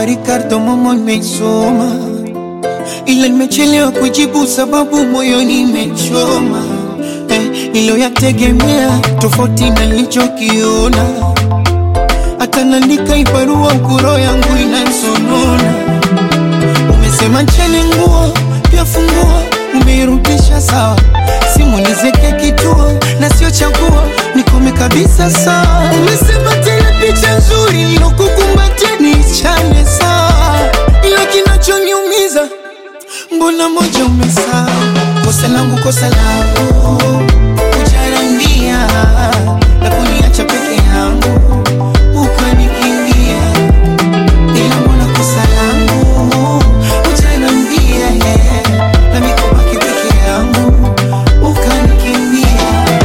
kwa Ricardo Momo nimesoma, ila nimechelewa kujibu sababu moyoni imechoma. Eh, niliyoyategemea tofauti na nilichokiona, hata naandika ibarua kuro yangu inansonona. Umesema ncheni nguo pia funguo, umeirudisha sawa, simu nizeke kituo na sio chaguo, nikome kabisa sawa. Umesema tena picha nzuri nilokukumbatia niichane sawa, ila kinachoniumiza mbona moja umesahau. Kosa langu kosa langu kujarambia na kuniacha peke yangu ukanikimbia, ila mbona kosa langu kujarambia na mikobaki peke yangu ukanikimbia.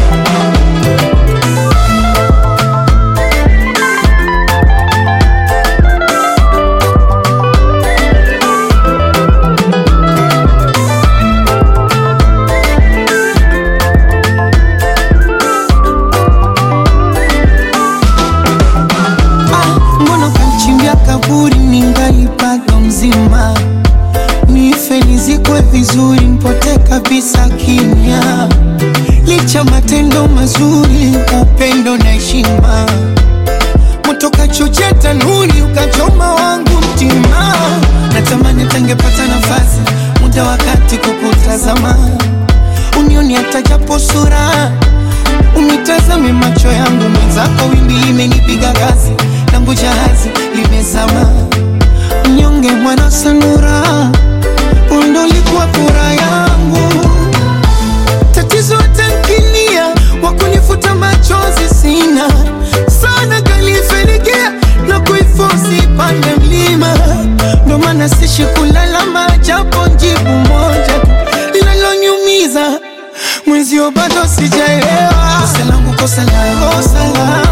Ah, mbona kanichimbia kaburi ningali bado mzima, nife nizikwe vizuri, nipote kabisa kimya, licha matendo mazuri, upendo na heshima, moto kachochea tanuri, ukachoma wangu mtima, natamani tangepata nafasi, muda wakati kukutazama, unioni hata japo sura Unitazame macho yangu mwenzako, wimbi limenipiga kasi, langu jahazi limezama. Mnyonge mwana sanura, undo likuwa furaha yangu. Tatizo tankinia, wakunifuta machozi sina sana, kalifenikia na kuifosi pande mlima, ndo maana sishi kulalama, japo jibu moja linalonyumiza mwenzio bado sijaelewa. Kosa langu kosa langu kosa langu